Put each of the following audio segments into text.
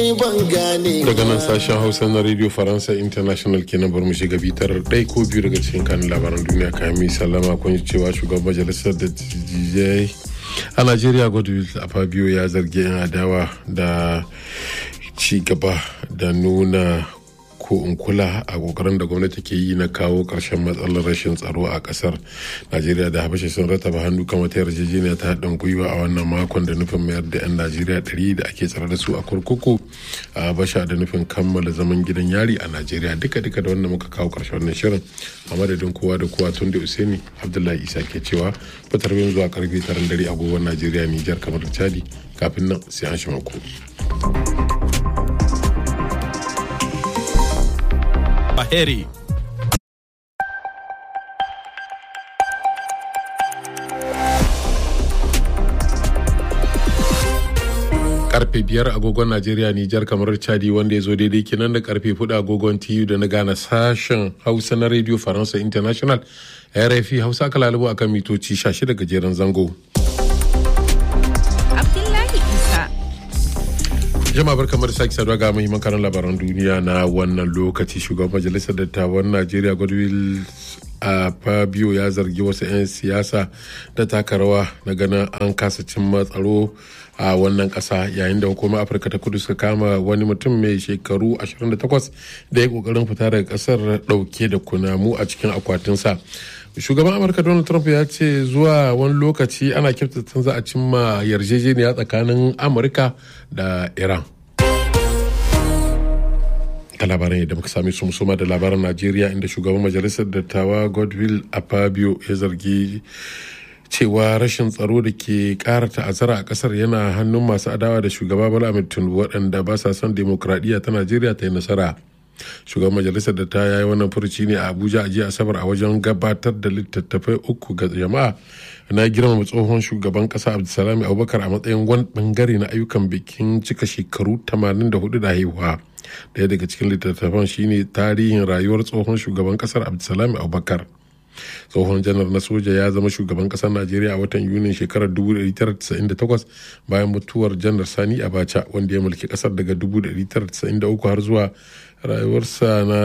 daga nan sashen hausa na radio faransa international kenan bar mu shiga bitar ɗai ko biyu daga cikin kanin labaran duniya kayan mai sallama kun cewa shugaban majalisar da tijjai a najeriya godwill a fabio ya zargi 'yan adawa da ci gaba da nuna ko in kula a kokarin da gwamnati ke yi na kawo karshen matsalar rashin tsaro a kasar najeriya da habasha sun rataba hannu kan wata yarjejeniya ta haɗin gwiwa a wannan makon da nufin mayar da 'yan najeriya ɗari da ake tsare da su a kurkuku a habasha da nufin kammala zaman gidan yari a najeriya duka duka da wannan muka kawo karshen wannan shirin a madadin kowa da kowa tun da usaini abdullahi isa ke cewa fitar bin zuwa karfe taron dare agogon najeriya nijar kamar da chadi kafin nan sai an shi mako. Baheri. karfe biyar agogon najeriya nijar kamar chadi wanda ya zo daidai kenan da karfe fudu agogon tu da na gane sashen hausa na radio faransa international rfi hausa aka lalubo akan mitoci 16 gajeren zango Abdullahi Isa. jama'a bar kamar sake saduwa ga muhimman karan labaran duniya na wannan lokaci shugaban majalisar dattawan najeriya godwill a fabio ya zargi wasu 'yan siyasa da taka rawa na ganin an kasa cimma tsaro a wannan kasa yayin da hukumar afirka ta kudu suka kama wani mutum mai shekaru 28 da ya kokarin fita daga kasar dauke da kunamu a cikin akwatinsa shugaban amurka donald trump ya ce zuwa wani lokaci ana kyautata za a cimma yarjejeniya tsakanin amurka da iran ta labaran yadda muka sami su musoma da labaran najeriya inda shugaban majalisar dattawa godwill apabio ya zargi cewa rashin tsaro da ke kara ta'azzara a kasar yana hannun masu adawa da shugaba bala ahmed tinubu waɗanda ba sa son demokradiyya ta najeriya ta yi nasara shugaban majalisar da ta yayi wannan furuci ne a abuja a jiya asabar a wajen gabatar da littattafai uku ga jama'a na girmama tsohon shugaban kasa abdulsalami abubakar a matsayin wani bangare na ayyukan bikin cika shekaru 84 da haihuwa daya daga cikin littattafan shine tarihin rayuwar tsohon shugaban kasar abdulsalami abubakar tsohon janar na soja ya zama shugaban kasar najeriya a watan yunin shekarar 1998 bayan mutuwar janar sani abacha wanda ya mulki kasar daga 1993 har zuwa rayuwarsa na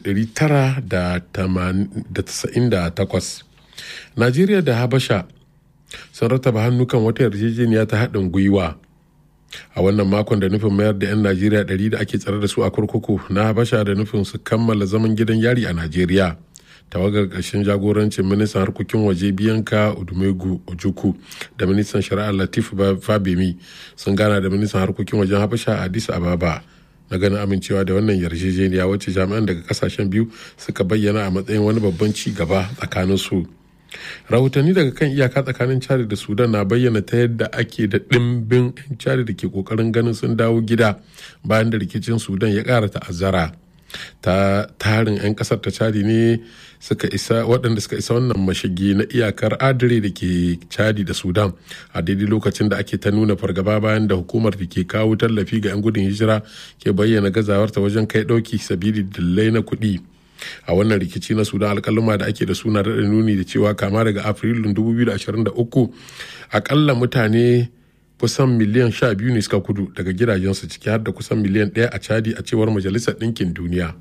1998 najeriya da habasha sun rataba hannu kan wata yarjejeniya ta haɗin gwiwa a wannan makon da nufin mayar da 'yan najeriya 100 da ake tsare da su a kurkuku na habasha da nufin su kammala zaman gidan yari a najeriya tawagar ƙarshen jagorancin ministan harkokin waje biyanka udumegu ojuku da ministan shari'a latif fabemi sun gana da ministan harkokin wajen habasha a addis ababa na ganin amincewa da wannan yarjejeniya wacce jami'an daga kasashen biyu suka bayyana a matsayin wani babban ci gaba tsakanin su rahotanni daga kan iyaka tsakanin chad da sudan na bayyana ta yadda ake da ɗimbin 'yan chad da ke kokarin ganin sun dawo gida bayan da rikicin sudan ya ƙara ta'azzara ta tarin 'yan kasar ta chadi ne suka isa waɗanda suka isa wannan mashigi na iyakar adire da ke chadi da sudan a daidai lokacin da ake ta nuna fargaba bayan da hukumar da ke kawo tallafi ga 'yan gudun hijira ke bayyana gazawarta wajen kai ɗauki sabili dillai na kuɗi a wannan rikici na sudan alkaluma da ake da suna da nuni da cewa kama daga afrilun 2023 akalla mutane kusan miliyan sha biyu ne suka kudu daga gidajensu ciki har da kusan miliyan ɗaya a chadi a cewar majalisar ɗinkin duniya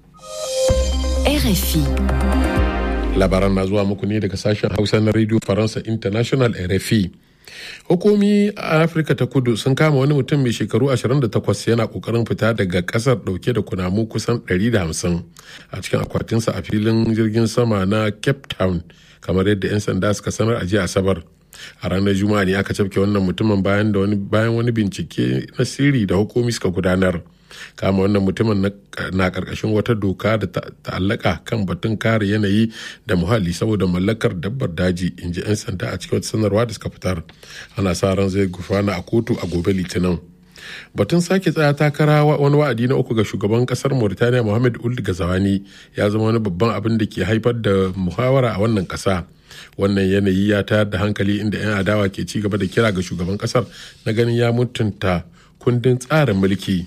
RFI. labaran na zuwa muku ne daga sashen hausa na radio faransa international rfi hukumi a afirka ta kudu sun kama wani mutum mai shekaru 28 yana kokarin fita daga kasar dauke da kunamu kusan 150 a cikin akwatinsa a filin jirgin sama na cape town kamar yadda 'yan sanda suka sanar a jiya asabar a ranar juma'a ne aka cafke wannan mutumin bayan da wani bayan wani bincike na sirri da hukumi suka gudanar kama wannan mutumin na karkashin wata doka da ta'allaka kan batun kare yanayi da muhalli saboda mallakar dabbar daji in ji 'yan sanda a cikin wata sanarwa da suka fitar ana sa ran zai gufana a kotu a gobe litinin batun sake tsaya takara wani wa'adi na uku ga shugaban kasar mauritania mohamed uld gazawani ya zama wani babban abin da ke haifar da muhawara a wannan kasa wannan yanayi ya tayar da hankali inda 'yan adawa ke ci gaba da kira ga shugaban kasar na ganin ya mutunta kundin tsarin mulki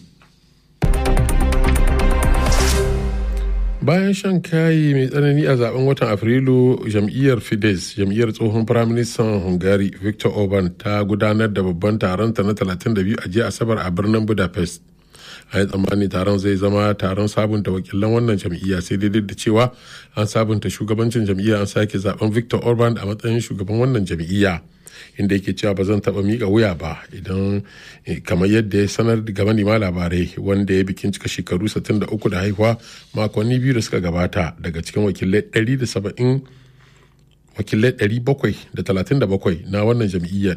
bayan shan kayi mai tsanani a zaben watan afrilu jam'iyyar fidesz jam'iyyar tsohon firaministan hungary victor orban ta gudanar da babban taronta na 32 a jiya asabar a birnin budapest a yi tsammani taron zai zama taron sabunta wakilan wannan jam'iyya sai dai da cewa an sabunta shugabancin jam'iyya an sake zaben victor orban a matsayin shugaban wannan jam'iyya inda yake cewa ba zan taba mika wuya ba idan kamar yadda ya sanar ga manema labarai wanda ya bikin cika shekaru 63 da haihuwa makonni biyu da suka gabata daga cikin wakilai 170 wakilai 737 na wannan jam'iyya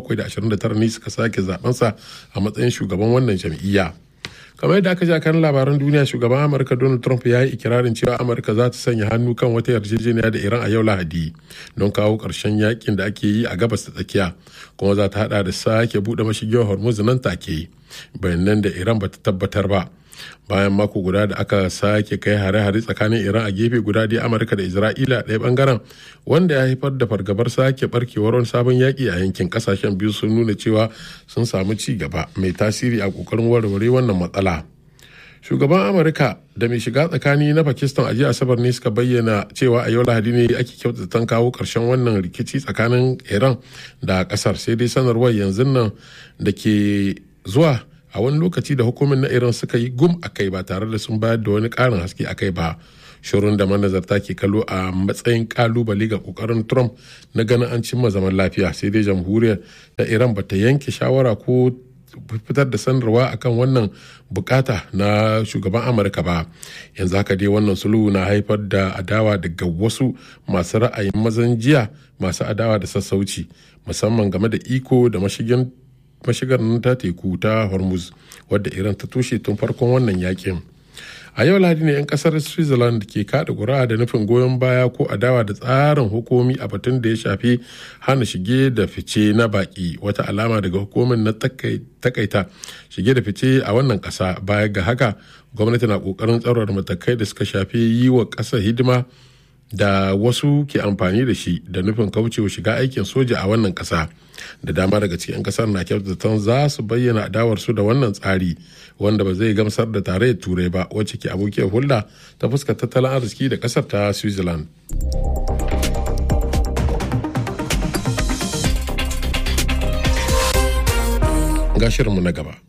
729 ne suka sake zabensa a matsayin shugaban wannan jam'iyya kamar yadda aka ja kan labaran duniya shugaban amurka donald trump ya yi ikirarin cewa amurka za ta sanya hannu kan wata yarjejeniya da iran a yau lahadi don kawo ƙarshen yakin da ake yi a gabas ta tsakiya kuma za ta hada da sake buɗe mashigiyar hormuz nan take bayanan da iran ba ta tabbatar ba bayan mako guda da aka sake kai hare-hare tsakanin iran a gefe guda dai amurka da isra'ila ɗaya bangaren wanda ya haifar da fargabar sake barkewar wani sabon yaƙi a yankin ƙasashen biyu sun nuna cewa sun samu ci gaba mai tasiri a ƙoƙarin warware wannan matsala shugaban amurka da mai shiga tsakani na pakistan a jiya asabar ne suka bayyana cewa a yau lahadi ne ake kyautata kawo ƙarshen wannan rikici tsakanin iran da ƙasar sai dai sanarwar yanzu nan da ke zuwa a wani lokaci da hukumin na iran suka yi gum a kai ba tare da sun bayar da wani karin haske a kai ba shirin da manazarta ke kallo a matsayin kalubale ga kokarin trump na ganin an cimma zaman lafiya sai dai jamhuriyar ta iran bata yanke shawara ko fitar da sanarwa akan wannan bukata na shugaban amurka ba yanzu haka dai wannan sulhu na haifar da adawa daga wasu masu ra'ayin mazan jiya masu adawa da sassauci musamman game da iko da mashigin mashigar nan ta teku ta hormuz wadda iran ta tushe tun farkon wannan yakin a yau lahadi ne 'yan kasar switzerland ke kada ƙuri'a da nufin goyon baya ko adawa da tsarin hukumi a batun da ya shafi hana shige da fice na baki wata alama daga hukumin na takaita shige da fice a wannan ƙasa baya ga haka gwamnati na ƙoƙarin tsarar matakai da suka shafi yi wa ƙasa hidima da wasu ke amfani da shi da nufin kaucewa shiga aikin soja a wannan kasa da dama daga cikin kasar na kyautatan za su bayyana adawarsu da wannan tsari wanda ba zai gamsar da tarayyar turai ba wacce ke abokiyar hulɗa ta fuskar tattalin arziki da kasar ta switzerland ga shirinmu na gaba